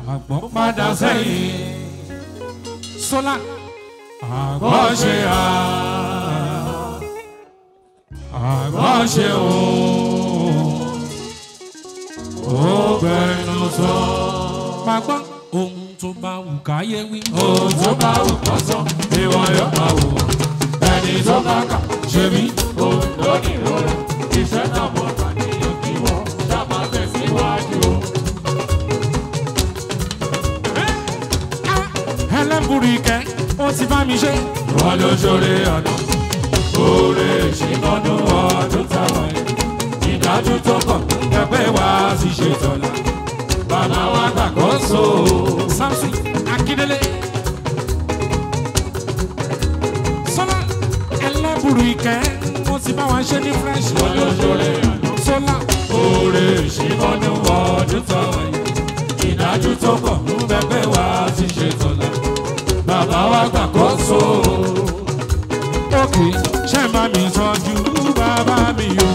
àgbọ̀n padà sẹ́yìn sólà àgbọ̀ṣe à àgbọ̀ṣe ò ó gbẹnu sọ. máa gbọ́ ohun tó bá wù káyé wí. ohun tó bá wù kọ́ sọ ìwọ yóò máa wò ẹni tó bá kà ṣe mí òun lónìí rọra iṣẹ́ náà mo kà ní òkè wọ́n ṣáà tẹ̀síwájú o. ẹlẹ́bùrú ìkẹ́ ó ti bá mi ṣe. wọ́n ló ṣoore ọdún oore ìṣìnàdún ọdún táwọn ẹ̀ ìdájú tó kàn ẹgbẹ́ wa ti ṣe tọ́lá bàbá wa gbàkóso samson akíndélé. sọlá ẹlẹ́bùrú ìkẹ́ ó ti bá wa ṣe ní fresh. wọ́n ló ṣoore ọdún sọlá oore ìṣìnàdún ọdún táwọn ẹ̀ ìdájú tó kàn ẹgbẹ́ wa ti ṣe tọ́lá bàbá wa gbàkóso òkè ṣe má mi tọ́jú bàbá mi o.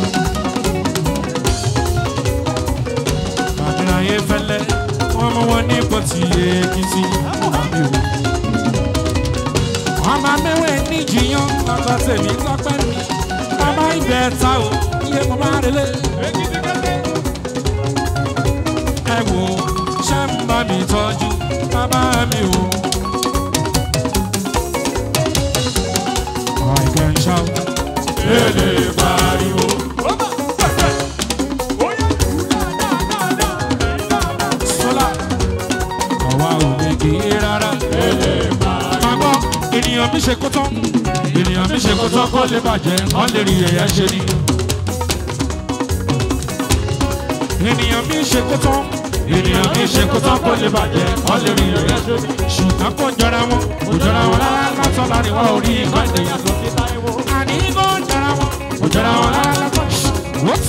bàbá ayé fẹ́lẹ́ wọ́n mú wọn ní pọ̀tì èkìtì àmì o. ọmọ mẹ́wẹ̀ẹ́ níjìyàn bàbá tèmi lọ́pẹ́ mi bàbá ibẹ̀ ta o iye mo máa relé. ẹ wo ṣe ń bá mi tọ́jú bàbá mi o. I can shout. èlé pariwo. sọlá àwa ò lè gé rárá. máa gbọ́ ènìyàn mi ṣe kótó ènìyàn mi ṣe kótó kó lè bàjẹ́ kó lè rí ẹ̀yà ṣe ni. ènìyàn mi ṣe kótó ènìyàn mi ṣe kótó kó lè bàjẹ́ kó lè rí ẹ̀yà ṣe ni. ṣùgbọ́n kò jọra wọn kò jọra wọn rárá látọ̀ láàrin wọn ò rí ìgbà ènìyàn tó fi táyé wọ. àní kò jọra wọn kò jọra wọn rárá látọ̀. What?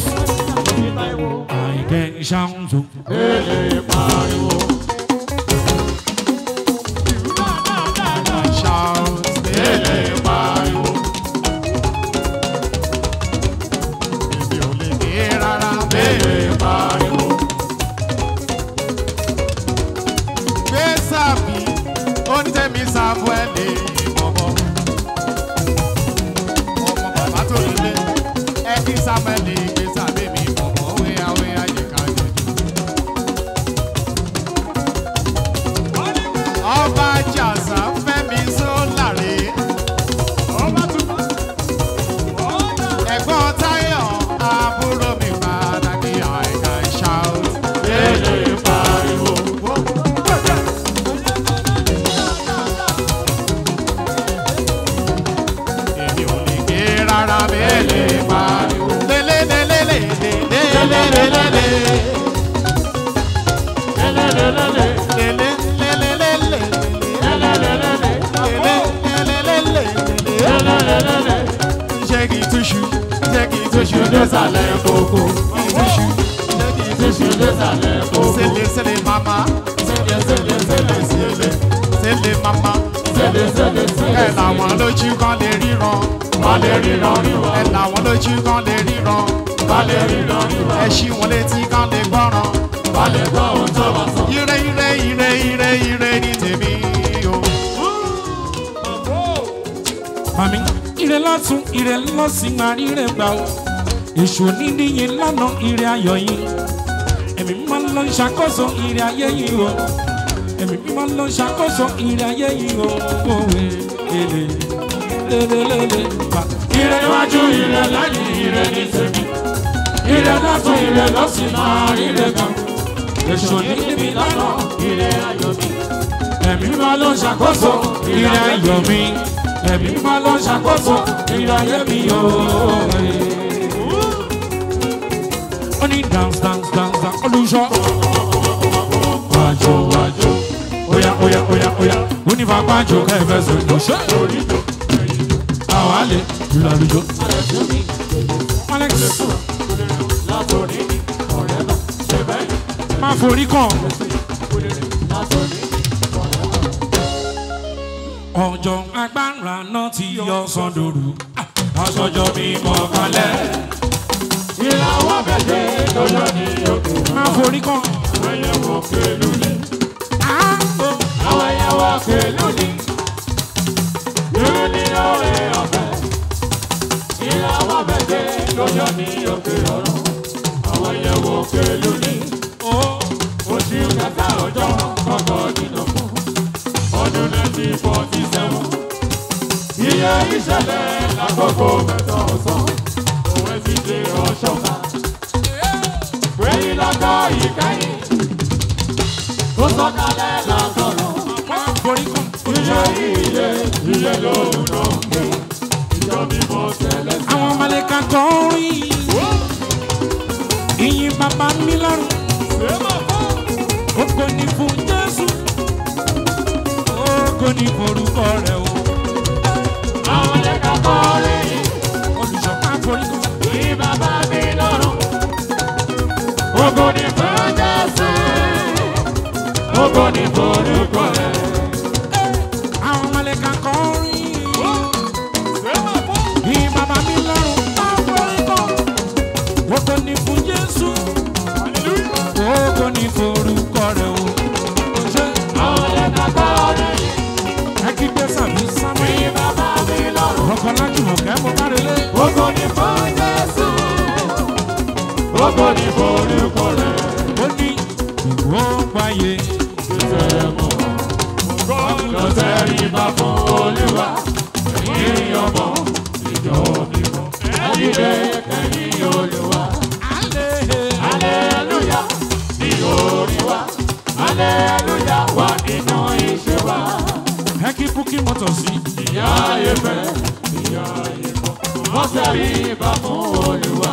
I can shout. èlé pariwo. shout. èlé pariwo. Èmi ò lè dé rárá. èlé pariwo. Gbé sàbí, onítẹ̀mí Samuẹ́lì bọ̀bọ̀. Ọmọ bàbá tó lulẹ̀, ẹ kí Samuẹ́lì gbé sàbí mi bọ̀bọ̀. Wíyá wíyá yẹ ká jọjú. Ọba Jàsá Fẹ́mi Sólàrè. Ẹ̀gbọ́n Táyọ̀ àbúrò mi pàtàkì àìkà shout. èlé pariwo. èmi ò lè gé rárá èlé pariwo. lélelélelélelélelélelé. lélélélélé. lélelélelélelélé. lélélélélé. lélelélelélelé. lélélélélé. Jẹ́ kí n túṣu, jẹ́ kí n túṣu Túṣu désàlẹ̀ kókó. túṣu, jẹ́ kí n túṣu. Túṣu désàlẹ̀ kókó. Sele sele mama, Sele sele sele sele sele mama. sele sele sele. Ẹ làwọn lójú kan lè ríran. Wọ́n lè ríran ríran. Ẹ làwọn lójú kan lè ríran. Wọ́n lè ríran ríran. Ẹ ṣí wọn létí kan lè gbọ́ràn. Wọ́n lè gbọ́ ohun tó bá sọ. Ire ire ire ire ire ní tèmi o. Màmí, ire lọ́tún, ire lọ́sìn máa ríre gbà o. Èṣù onídìyẹ lánà ire ayọ̀ yìí. Ẹ̀mí mímọ́ ló ń ṣàkóso ire ayé yìí o. Ẹ̀mí mímọ́ ló ń ṣàkóso ire ayé yìí o. Òwe èlé lélelélé bá. Ire iwájú ire lẹ́yìn ire ní tèmi. Ire lọ́tún ire lọ́sìn máa ríre gan. Èṣù níbi lọ́nà ire ayọ̀ mi. Ẹ̀mí mímọ́ ló ń ṣàkóso ire ayọ̀ mi. Ẹ̀mí mímọ́ ló ń ṣàkóso ire ayé mi o. Ó ní dance dance dance dance olùṣọ́. Wájú wájú. Oya oya oya oya. Ó ní fapá jò kẹfẹ́ sọ̀rọ̀ ṣe. Orí tó. Àwọn àlè jùlọ àlùjọ. Alex Látòrí ni ọ̀rẹ́ náà ṣe bẹ́ẹ̀. máa forí kàn. Látòrí Ọjọ́ agbára náà ti yọ sọ́dọ̀rù. Aṣọjọ́ mi mọ̀ kalẹ̀. ìràwọ̀ bẹ̀jẹ̀ lọ́jọ́ ní òkè. Máa forí kàn. Ẹyẹ wọ pẹ̀lú ní. òkè lónìí. Irú ní òwe ọ̀fẹ́. Ìyàwó méje ló yọ ní òkè ọ̀run. Àwọn ìyẹ̀wò òkè lónìí. Oṣù kẹta ọjọ́ kọ̀ọ̀kan nínú fún. Ọdún nineteen forty seven. Iye ìṣẹ̀lẹ̀ lákòókò mẹ́ta ọ̀sán. Òwe ti ṣe ọ̀ṣọ́ta. Wẹ́yìn lọ́kọ̀ ìkẹyìn. Tó sọ̀kalẹ̀ lọ́sọ̀rọ̀. Iye iye iye lòun náà ń gbé. Ìjọ mímọ́ tẹ́lẹ̀ sí. àwọn mọ̀lẹ́ka kọrin ìyìn bàbá mi lọ́rùn ògo ni fún jésù ògo ni forúkọ rẹ o Àwọn ẹ̀ka kọrin. olùṣọ́ká forí kan Ní bàbá mi lọ́rùn. Ògo ni fún Jésù. Ògo ni forúkọ rẹ̀. àwọn mọ̀lẹ́ka kọrin ìyìn bàbá mi lọ́rùn forí kan ògo ni fún jésù ògo ni forúkọ rẹ o ṣé Àwọn ẹ̀ka kọrin. ẹ kí gbé sàbí sámi Ní bàbá mi lọ́rùn. ọkọ̀ lájú mọ̀kẹ́ mo bá relé. Ògo ni fún Jésù. Ògo ni forúkọ rẹ̀. ó ní ìwọ gbáyé Lọ tẹríba fún Olúwa. Ẹ̀yin ọmọ ìjọ mímọ́. Ẹ dìde kẹ́yìn Olúwa. Aleluya ní orí wa. Aleluya wà nínú ìṣe wa. ẹ kí búkí mọ́tò sí Ìyá ìfẹ́, ìyá ìfọ́. Wọ́n tẹríba fún Olúwa.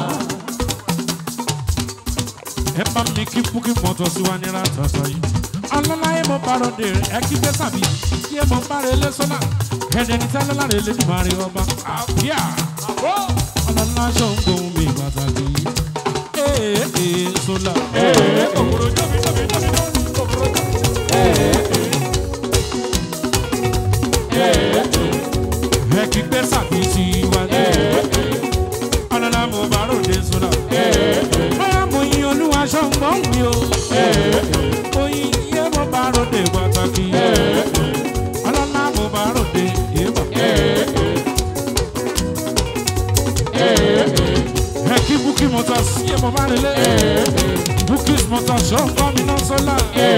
ẹ bá mi kí búkí mọ́tò sí wa ní ratata yìí ọlọ́láyé mo bárò dé ẹ kí gbé sàbí yé mo bára ilé sọ́nà ẹ̀dẹ̀ ní sálẹ́ láre lé nígbà rí ọba àbíà ọlọ́lá aṣọ ń gbóhùn mi pàtàkì ee ee sólà ẹ kí gbé sàbí sí wa ní ọlọ́lá mo bárò dé sọ́nà bóyá mo yin olúwa aṣọ ń gbóhùn mi o. oyin yé mo bá ròde pàtàkì ọlọ́lá mo bá ròde yébà. ẹ kí bukí motors yé mo bá relé bukí motors ṣó ń kọ́ mi náà sọ́lá.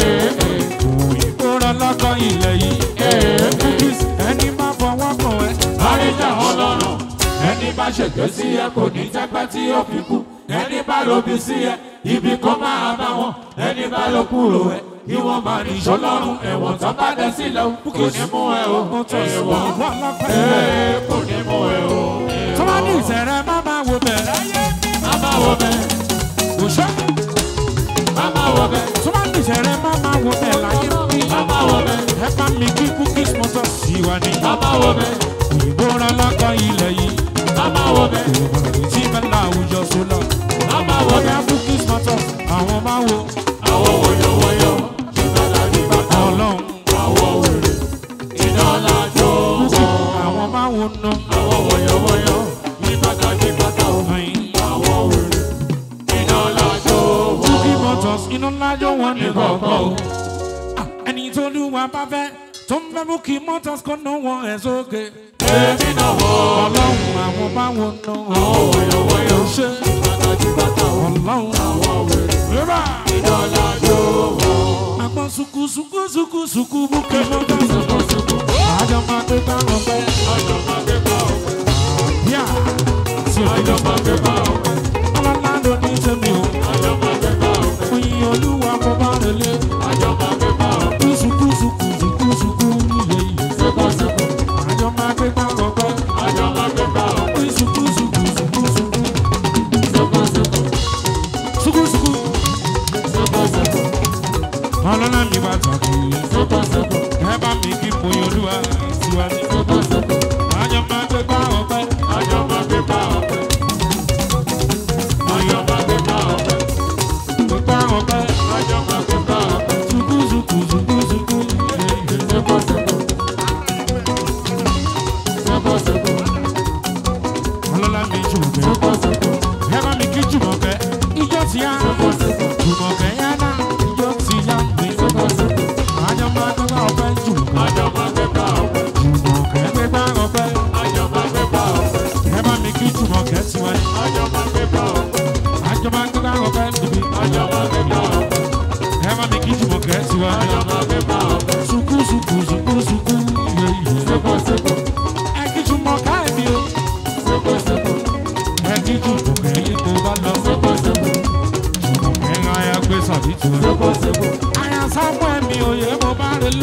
òyìnbó rẹ lọ́kọ̀ ilẹ̀ yìí bukí ẹni máa fọwọ́ kàn ẹ́. Àríjà ọlọ́run, ẹni bá ṣègbè sí ẹ kò ní tẹ́pẹ́ tí ó fi kú. Ẹni bá lóbi sí ẹ, ibi kó máa bá wọn. Ẹni bá ló kúrò ẹ, kí wọ́n máa ní ìṣọ́lọ́run. Ẹ̀wọ̀n tó bá dẹ sílẹ̀ o, kò ní mú ẹ o. motors Ẹ̀wọ̀n òyìnbó ọlọ́kọ̀ ẹ kò ní mú ẹ o. tó bá ní ìṣẹ̀rẹ̀ má máa wo bẹ̀. Máma wọ bẹ, òṣè máma wọ bẹ, tó bá ní ìṣẹ̀rẹ̀ má máa wo bẹ̀ láyé bí. máma wọ bẹ, ẹ bá mi kí bukí motors sí wa ní. máma wọ bẹ, òyìnbó rẹ lọ́kọ̀ ilẹ̀ yìí. máma wọ bẹ, tí bẹ́ẹ̀ láwùjọ sólà. máma wọ bẹ. Bóyá Bukis Matters, àwọn máa wo Àwọn wọ̀yọ̀wọ̀yọ̀, ìgbàlá ní bàtà wọn. ọlọ́run. Àwọn wèrè, iná lájọ wọn. Àwọn máa wo ná. Àwọn wọ̀yọ̀wọ̀yọ̀, ìbàdà ní bàtà wọn. Ayin. Àwọn wèrè, iná lájọ wọn. Bukis Matters, iná lájọ wọn ní kọ̀ọ̀kan o. Ah, Ẹni tó lù wá bá fẹ́, tó ń fẹ́ Bukis Matters kó ná wọn ẹ̀ sókè. Èmi náà wọ̀ ọ́. Ọlọ́run àwọn máa wo ná. Àwọn wọ̀yọ̀wọ̀yọ̀, Ṣé ìbàdà ní bàtà wọn. ọlọ́run? Àwọn wèrè, Rírà. iná lájọ wọn. Àgbọn suku suku suku suku Bukis Matters. Àjọ máa gbé bá wọn pẹ́. Ọjọ́ máa gbé bá ọ̀pẹ. Bíà. Tí o Ọjọ́ máa gbé bá ọ̀pẹ. ọlọ́lá ló ní tèmi o. Ọjọ́ máa gbé bá ọ̀pẹ. Oyin olúwa mo bá relé. Ọjọ́ máa gbé bá ọ̀pẹ. Kúsù kúsù kúsù kúsù kú nílé yìí. Sẹ́kọ̀sẹ́kọ̀. Àjọ máa gbé bá ọgbẹ́. Ọjọ́ máa gbé bá ọ̀pẹ. Kúsù kúsù kúsù kúsù kú. Sẹ́kọ̀sẹ́kọ̀. Sukúsukú. Sẹ́kọ̀sẹ́kọ̀. Ọlọ́lá mi bá tàkì. Sẹ́kọ̀sẹ́kọ̀. Ẹ bá mi kí oyin olúwa tiwa ní. Sẹ́kọ̀sẹ́kọ̀. Àjọ máa gbé bá ọgbẹ́. Ọjọ́ máa gbé bá ọ̀pẹ.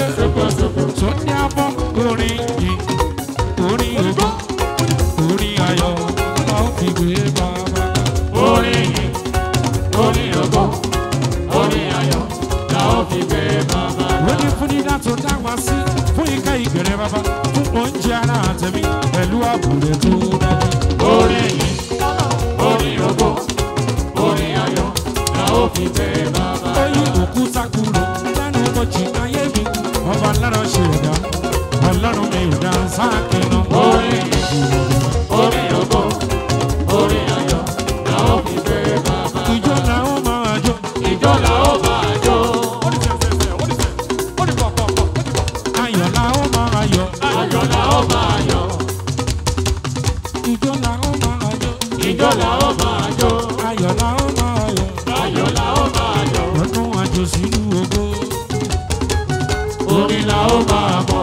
tó ní abọ́ orin yìí orin ògbó orin ayọ̀ la ó fi gbé bàbá. Orin yìí, orin ògo, orin ayọ̀, la ó fi gbé bàbá. lóní fún dídá tó dá wá sí fún ika ìgbẹ̀rẹ̀ bàbá fún oúnjẹ ara àtẹ̀mí pẹ̀lú àbúrò tó dájú. Orin yìí, orin ògo, orin ayọ̀, la ó fi gbé bàbá. oyin òkúta kúrò lẹ́nu mọ̀jì ayé mi ọba lára ṣe ẹ̀dá ọlọ́run mi ò dá sáàkì náà. Orin yìí, orin ògo, orin ayọ̀, la ó fi gbé bàbá. ìjọ làwọn máa jó Ìjọ la ó máa jó, ayọ̀ làwọn máa yọ̀ ayọ̀ la ó máa yọ̀, ìjọ làwọn máa jó ìjọ la ó máa jó, ayọ̀ làwọn máa yọ̀ ayọ̀ la ó máa yọ̀, ọdún àjò sínú ògo. orin la ó máa mọ̀.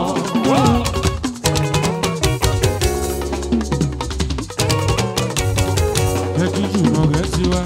ẹ kí jùmọ̀ rẹ̀ sí wa.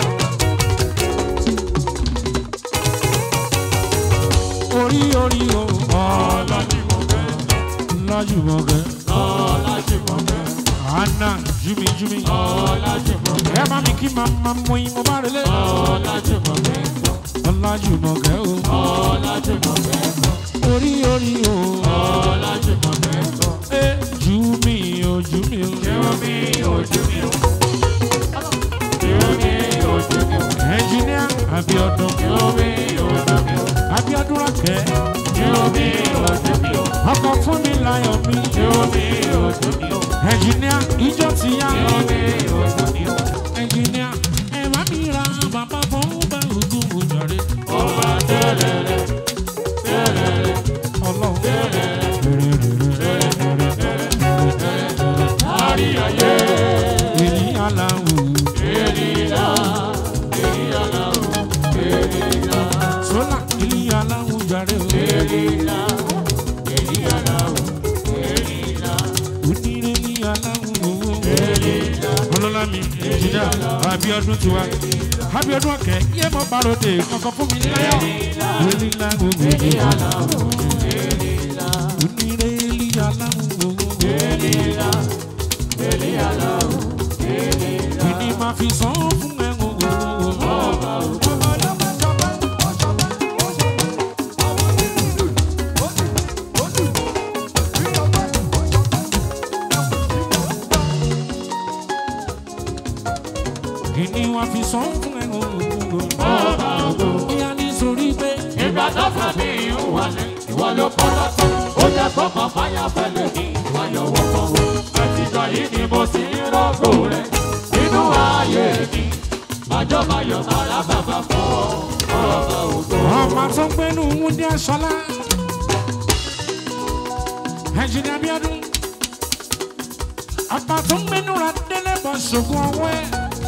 orí orí o Ọlájúmọ̀kẹ́, lọ́jùmọ̀kẹ́ Ọlájúmọ̀kẹ́, àná júmi júmi. Ọlájúmọ̀kẹ́, ẹ bá mi kí màmá mú yín mo bá relé. Ọlájúmọ̀kẹ́, ọlájùmọ̀kẹ́ o Ọlájúmọ̀kẹ́, orí orí o Ọlájúmọ̀kẹ́, ẹ júmi o júmi o. Jẹ́wọ́mí ojú mi o. Jẹ́wọ́mí ojú mi o. ẹnjìníà Abíọ́dún Jẹ́wọ́mí ojú mi o. Abíọ́dún Rákẹ́ Jẹ́wọ́mí ojú mi o. ọkọ fún mi láyọ̀ mi. Jẹ́wọ́mí ojú mi o. ẹnjìníà ìjọ ti yá. Jẹ́wọ́mí ojú mi o. ẹnjìníà ẹ bá mi ra bàbá fún bá ògùn òjàre. Ọba tẹ́lẹ̀lẹ̀, tẹ́lẹ̀lẹ̀, ọlọ́run lárí ayé. èyí aláwọ̀ Ènìyà, ènìyà o, ènìyà, sólà èyí aláwọ̀ jàre o. ènìyà, ènìyà o, ènìyà, onírè ní aláwọ̀ owó. ènìyà. ọlọ́lá mi ẹnjìníà Abíọ́dún tiwa. Abíọ́dún ọ̀kẹ́ yé mo parode kankan fún mi láyọ̀. èyí aláwọ̀ owó. onírè èyí aláwọ̀ owó. Kìnì máa fi sàn fún ẹ̀wọ̀n òwò. Kìnì máa fi sàn fún ẹ̀wọ̀n òwò. Bóyá nítorí pé Ìgbà tó fẹ́ mi ń wọlé, ìwọ ló kọ́ lọ́tọ̀. Ó jẹ́ kó mọ fáyà fẹ́lẹ̀ ní ìwáyọ̀ wọ́pọ̀ wò. Ẹ̀tìjọ́ yìí ni mo sì ń rọ́gò rẹ̀. Nínú ayé mi, àjọbayọ̀ màrá bàbá fún ọ. Ọba ògo. ọmọ tó ń gbénu Wúndé Aṣọlá. Ẹnjìnìà Abíọ́dún. Ọba tó ń gbénu ra délé bọ̀ ṣògùn ọwọ́ ẹ̀.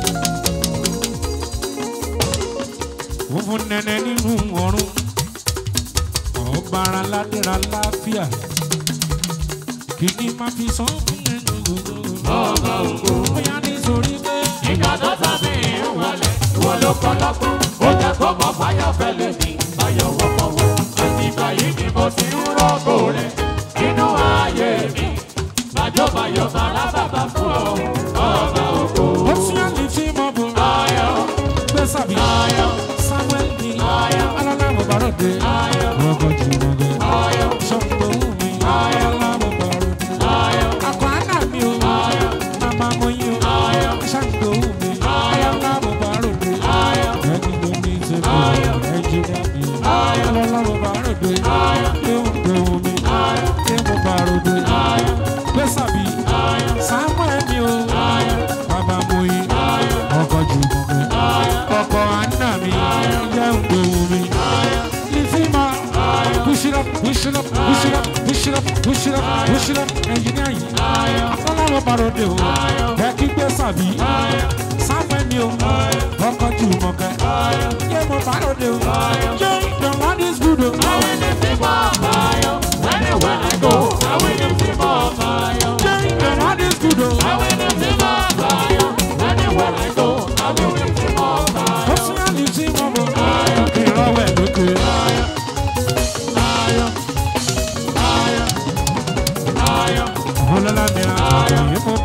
Òfun nẹ̀nẹ̀ nínú ọ̀run. Ọba ara ládéra láfíà. Kìnì máa fi sàn fún ẹnu gbogbo. Ọba ògo. Bóyá nítorí pé Ìgbà tó fẹ́ mi ń wọlé, ìwọ ló kọ́ lọ́tọ̀. Ó jẹ́ kó mọ fáyà fẹ́lẹ̀ ní ìwáyọ̀ wọ́pọ̀ wò. Ẹ̀tìjọ́ yìí ni mo sì ń rọ́gò rẹ̀. Nínú ayé mi, àjọbayọ̀ màrá bàbá fún ọ. Ọba ògo. ó tún yà ní tí mo bò. Ayọ̀, Gbé sàbí. ayọ̀, Samuel ní. Ayọ̀. Alálàmọ̀ bàrọ̀dé. ayọ̀, Ọkọ̀ jùmọ̀ gẹ̀. ayọ̀, Ṣọ́pọ̀ wù mí. Alálàmọ̀ bàrọ̀dé. ayọ̀, Àkọ́ àná mi o. ayọ̀, Bàbá mo yín o. ayọ̀, Ṣàǹgbò wù mí. Ayọ̀. Alálàmọ̀ bàrọ̀dé. ayọ̀, Ẹni ló ní ìṣèlú. Ayọ̀. Ẹnjìnìá mi. Ayọ̀. Alálàmọ̀ bàrọ̀dé. Ayọ̀. Yóò gbé wù mí. ayọ̀, Yóò bàrọ̀dé. ayọ̀, Gbé sàbí. ayọ̀, Samuel mi o. ayọ̀, Bàbá mo yín. ayọ̀, Ọkọ̀ jùmọ̀ gẹ̀. ayọ̀, Ọkọ̀ àná mi. Yẹ́ ń gbé wù mí. ayọ̀, Lizima, push it up, push it up, push it up, push it up, push it up, push it up. Engineer yìí, ayọ̀, akọ́láwọ̀ bàròdè o, ẹ kí gbé sàbí, sáfẹ́ mi o, ọkọ̀ jù mọ̀kẹ́, yé mo bàròdè o, yé the one is good o. I will lift him up, ayọ̀. Anywhere I go, I will lift him up, ayọ̀. Yé the one is good o. I will lift him up, ayọ̀. Anywhere I go, I will lift him up, ayọ̀. Ó sì yá ní sí mọ̀ bọ̀, ìrọ̀wẹ̀ lókè. Ayọ̀, ayọ̀,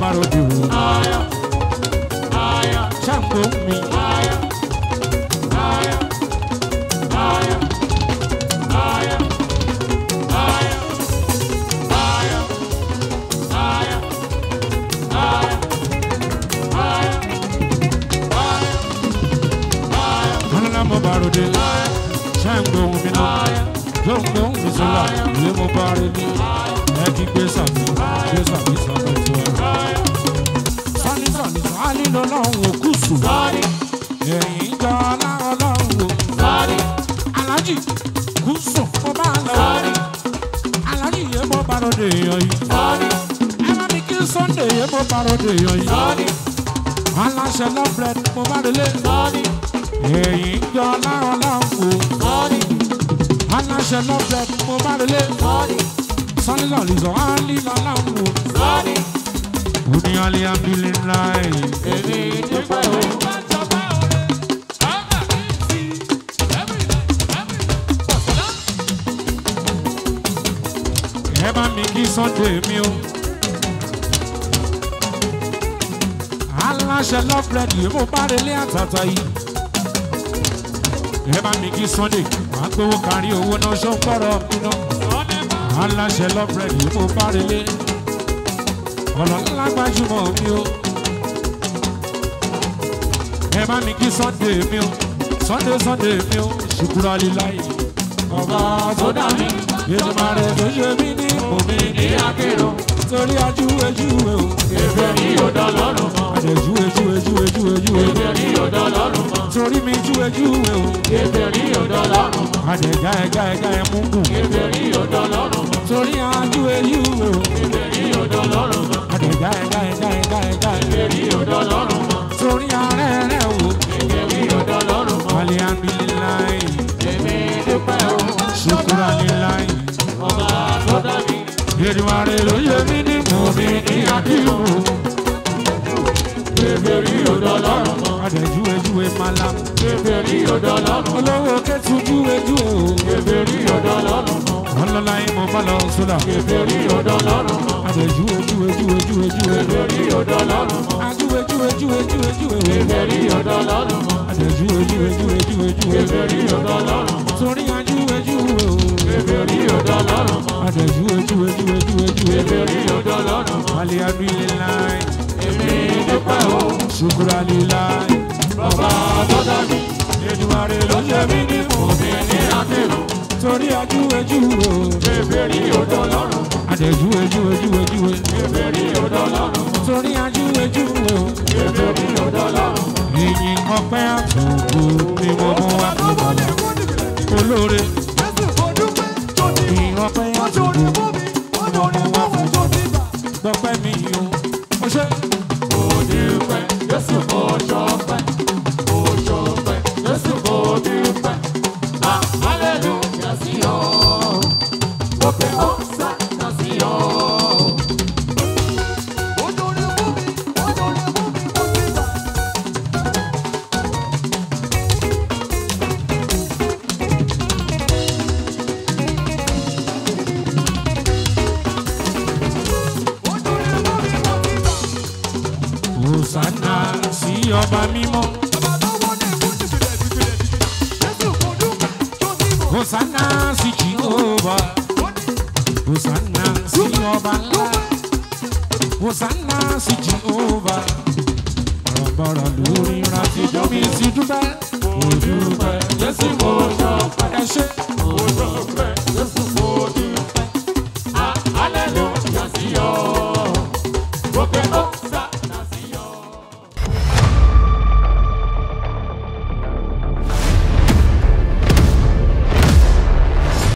ròde o Aya, aya, ṣàǹgbó mi aya, aya, aya, aya, aya, aya, aya, aya, aya, aya, aya, ọlọ́lá mo bá ròde ṣàǹgbó mi náà aya, ṣàǹgbó mi sọ́la ìwé mo bá ròde ẹ ti gbé sàmì gbé sàmì sọ́kọ̀ tó wà. aya. sọ́ni sọ́ni sọ́ni lọ́lọ́run òkú sùn Sorry, ẹ̀yìn jọ ọlọ́run o. sorry, alájì kú sùn mo bá lọ. sorry, alájì yẹn mo bá ròde èèyàn yìí. sorry, ẹ bá mi kí sunday yẹn mo bá ròde èèyàn yìí. sorry, aláṣẹ lọ́bẹ̀rẹ̀ mo bá délé. sorry, ẹ̀yìn jọ ọlọ́run o. sorry, aláṣẹ lọ́bẹ̀rẹ̀ mo bá délé. sorry, sọ́ni lọ́ọ̀lì sọ áálí lọ́lọ́run o. sorry. ó ní alẹ́ abílẹ̀ ńlá ẹ̀. Èmi dúpẹ́ o. ẹ bá mi kí sunday mi o. aláṣẹ lọ́bẹ̀rẹ̀ yìí mo bá délé àtàtà yìí. ẹ bá mi kí sunday wàá gbowó kárí owó náà ṣó ń gbọ́rọ̀ mi náà. aláṣẹ lọ́bẹ̀rẹ̀ yìí mo bá délé. ọ̀nà ńlá gbajúmọ̀ mi o. ẹ bá mi kí sunday mi o. sunday sunday mi o. ṣùkúrọ̀ líláyé. Ọba tó dá mi ìtumọ̀ rẹ̀ tó ṣe mí ní omi ní ní akérò. torí ajúwèjúwe o. Èbè ní òdò lọ́rùn mọ́. àdèjúwèjúwèjúwèjúwe Èbè ní òdò lọ́rùn mọ́. torí mi júwèjúwe o. Èbè ní òdò lọ́rùn mọ́. àdèjá ẹ̀gá ẹ̀gá ẹ̀ mú gùn Èbè ní òdò lọ́rùn mọ́. torí ajúwèjúwe o. Èbè ní òdò lọ́rùn mọ́. àdèjá ẹ̀gá ẹ̀gá ẹ̀gá ẹ̀gá Èbè ní òdò lọ́rùn mọ́. torí ààrẹ rẹ̀ o. Èbè ní òdò lọ́rùn mọ́. alihamdulilayi Èmi dúpẹ́ o. sukuralilayi Ọba tó dá mi ìdìmọ̀rẹ́ ló yẹ mí ní omi ní akíwò. Èbè ní òdò lọ́rùn mọ́. àdèjúwèjúwe malam Èbè ní òdò lọ́rùn mọ́. olówó kẹ́tù júwèjúwe o. Èbè ní òdò lọ́rùn mọ́. ọlọ́lá yín mo bá lọ sólà. Èbè ní òdò lọ́rùn mọ́. àdèjúwèjúwèjúwèjúwe. Èbè ní òdò lọ́rùn mọ́. ajúwèjúwèjúwèjúwe. Èbè ní òdò lọ́rùn mọ́. àdèjúwèjúwèjúwèjúwe. Èbè ní òdò lọ́rùn mọ́. torí ajúwèjúwe o. Èbè ní òdò lọ́rùn mọ́. àdèjúwèjúwèjúwèjúwe. Èbè ní òdò lọ́rùn mọ́. alihamdulilayi Èmi dúpẹ́ o. sukuralilayi. Bàbá tó dá mi. ìdìmọ̀rẹ́ ló ṣe mí ní mò. Omi ní akérò. torí ajúwèjúwe o. Èbè ní òdò lọ́rùn mọ́. àdèjúwèjúwèjúwèjúwe. Èbè ní òdò lọ́rùn mọ́. torí ajúwèjúwe o. Èbè ní òdò lọ́rùn mọ́. ìyìn ọpẹ́ àtúntò ni mo mú wá fún bàbá olóore. ìyìn ọpẹ́ àtúntò ni mo mú wá fún gbọpẹ́ mi o. ó ṣe Mo dúpẹ́, Jésù mo ṣọpẹ́. Mo ṣọpẹ́, Jésù mo dúpẹ́. Ah, hallelujah sí ọ. Mo pè ó sáà sí ọ. Hosanna sí ọba mímọ́. Hosanna sí Jehova. Hosanna sí ọba ńlá. Hosanna sí Jehova. Bọ̀rọ̀bọ̀rọ̀ lórí rántí jọ́mi sí dúpẹ́. Mo dúpẹ́ Jésù mo ṣọpẹ́. ẹ ṣe. Mo ṣọpẹ́, Jésù